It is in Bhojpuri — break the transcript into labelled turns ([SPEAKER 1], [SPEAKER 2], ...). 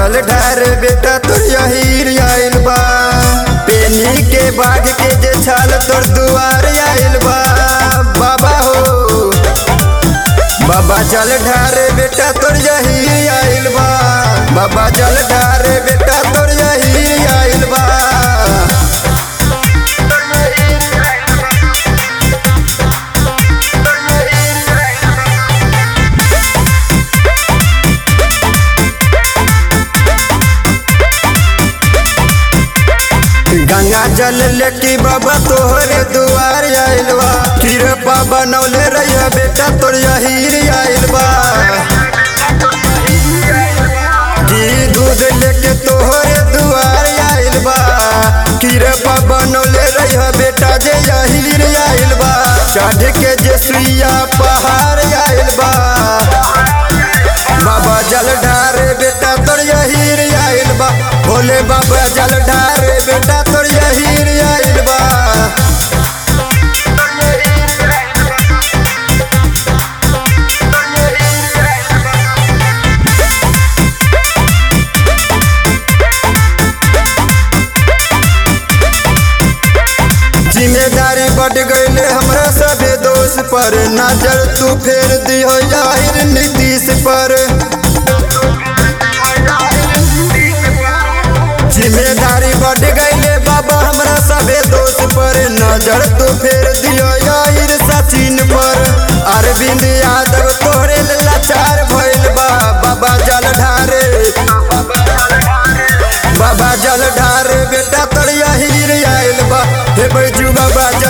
[SPEAKER 1] जल ढार बेटा तोर यहीर आइल बा पेनी के बाग के जे छाल तोर दुआर आइल बा बाबा हो बाबा जल ढार बेटा तोर यहीर आइल बा बाबा जल ढार बेटा तोर यहीर आइल बा गंगा जल लेके बाबा तोहरे दुआर आइल बा फिर बाबा नौले रहिया बेटा तोर यहीर आइल बा जी दूध लेके तोहरे दुआर आइल बा फिर बाबा नौले रहिया बेटा जे यहीर आइल बा चढ़ के जे सुइया पहाड़ आइल बा बाबा जल ढारे बेटा तोर यहीर आइल बा भोले बाबा जल ढारे बेटा तोर यहीर आइल बा जिम्मेदारी बढ़ गईले हमरा सबे दोष पर नजर तू फेर दियो जाहिर नीतीश पर जिम्मेदारी बढ़ गईले बाबा हमरा सबे दोष पर नजर तू फेर दियो जाहिर सचिन पर अरविंद यादव तोरे लाचार भइल बा बाबा जल ढारे बाबा जल ढारे बेटा तोर यहीर आइल बा हे बैजू बाबा